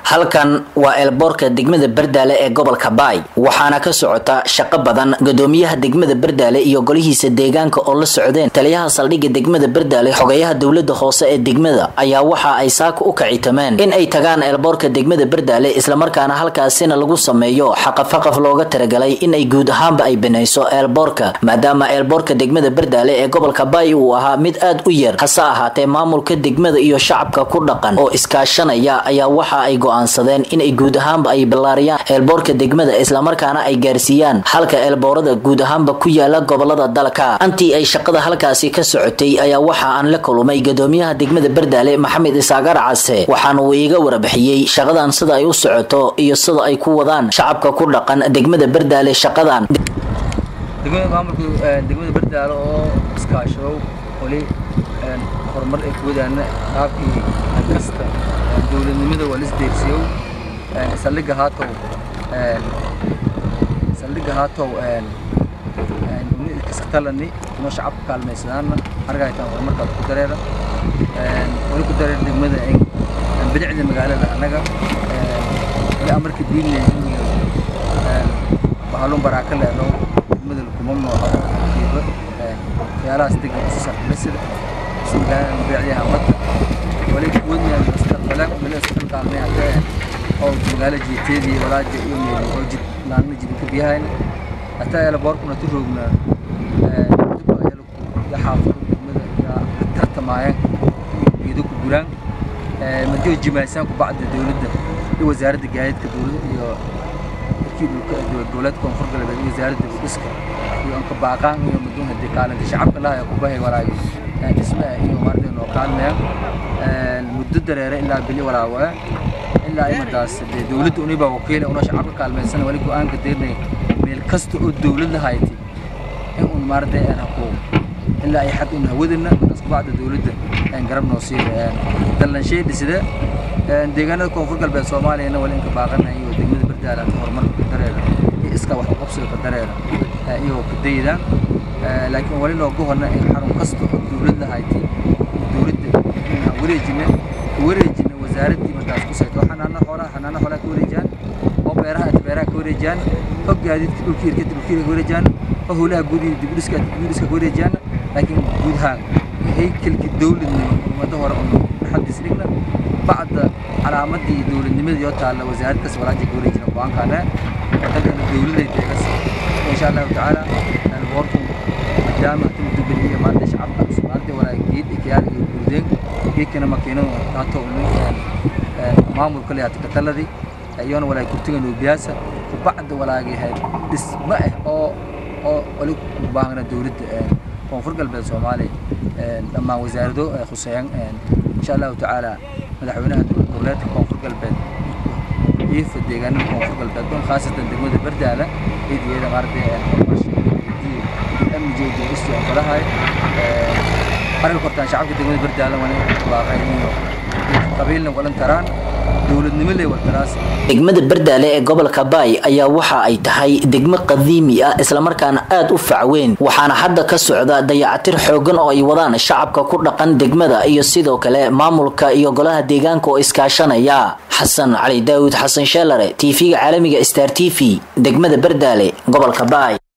halkan waa eelboorka degmada bardaale ee gobolka baay waxaana ka socota shaqo badan gudoomiyaha degmada bardaale iyo golihiisa deegaanka oo la socdeen taliyaha saldhigga degmada bardaale xogeyaha dowlada hoose ee degmada ayaa waxa ay saaka u kacitameen in ay tagaan eelboorka degmada bardaale islamarkaana halkaasina lagu sameeyo xaqafaqaf looga talagalay in ay guud ahaanba ay banayso eelboorka maadaama eelboorka degmada bardaale ee gobolka baay uu ahaa mid aad u yar hase ahaatee maamulka degmada iyo shacabka ku dhaqan oo iskaashanaya ayaa waxa ay go-aansadeen inay guud ahaanba ay ballaariyaan eelboorka degmada islamarkaana ay gaarsiiyaan halka eelboorada guud ahaanba ku yaala gobolada dalka antii ay shaqada halkaasi ka socotay ayaa waxa aan la kulumay gudoomiyaha degmada bardaale maxamed isaagar case waxaana uu iiga warbixiyey shaqadan sida ay u socoto iyo sida ay ku wadaan shacabka ku dhaqan degmada bardaale shaqadan degmada maamulka degmada bardaale oo iskaashadow wali horumar ay ku wadaana qaabkii kasta dowladnimada waa lisdeersiyow saldhigga haatow saldhigga haatow kaskatalani inoo shacabka kaalmaysadaana argaytaan horumarkaad ku dareera wali ku dareera degmada bidicda magaalada annaga wali amarka diinle bahalun baraaka leedhow degmada kumamno kiiba waxyaalahaas degma isasarxulisida magaalada bidicdiha madda wali kuwadnaa mustaqbalaan wali isqalqaalnay haddee oo magaalo jiiteedii walaaja iyo meel oo jid laanna jidinka biyahayna hataa yala boorkuna tu roogna xaafado degmada yaa tartamaayeen geedo ku guraan madiyo jimaysaan ku bacda dowladda iyo wasaaradda gaadiidka dowladda iyo dowlad koonfur galbeed iyo wasaaradda dhiska iyo anka baaqaan iyo maduun hadii kaalinta shacabka laha ku bahay walaagi dhismaha iyo maartay noo kaalmayaan muddo dareere ilaa bili walaawa ilaa imadaas dee dowladda uniba wakiila una shacabka kaalmaysan wali go-aanka deernay meel kasta oo dowlad la hayti in un maartay aan hakuuq ilaa ay xad un hawadana markaas kubacda dowladda aan garab noo siiyo dallanshay dhisida deegaanada koonfur galbeed soomaaliyana wali inka baaqana iyo degmada bardaala horumarka dareera iyo iska wax uqabsiga ka dareera iyo ka dayidaan laakiin wali noogu horna in xarun kasta oo dowlad la hayti dowladda inaan wareejina ka wareejina wasaaraddii markaas ku sayto xanaano xoolaha xanaano xoolaha ka wareejaan oo beeraha inta beeraha ka wareejaan oo gaadiidka dhulka irkada dhulka irka ka wareejaan oo howlaha gudihi dibudhiska dibudhiska ka wareejaan laakiin guud ahaan haykalkii dowladnimo ummadda hore un xadiis dhigna bacda calaamadii dowladnimadii oo taalla wasaarad kas walaaja ka wareejina go-aankaana dalkana dowladay deegas insha allahu tacaala boorku maadaama hata mudubaliya maanta shacabka maanta walaaga geed ikiyaal iyo guudeen geedkana makiinadu haato maamulka le hata kataladii iyoona walaaga kurtiga nuubiyaasa kubacda walaagahay dhisma ah oo oo wali u baahna dowladda koonfur galbeed soomaaliya dhammaan wasaarado ay khuseeyaan insha allahu tacaala madaxweynaha dowladeedka koonfur galbeed iifa deegaanada koonfur galbeed dhan khaasatan degmada bardaala ciidiyada maaragtay amniga dowlisti aan badahay arka kortaan shacabka degmada bardaala wani baaqay inuu qabiilna walan taraan dowladnimo leh wataraas degmada bardaale ee gobolka baay ayaa waxa ay tahay degmo qadiimi ah islamarkaana aad u facweyn waxaana hadda ka socda dayacatir xoogan oo ay wadaan shacabka ku dhaqan degmada iyo sidoo kale maamulka iyo golaha deegaanka oo iskaashanaya xasan cali daawud xasan sheelare tv-ga caalamiga star t v degmada bardaale gobolka baay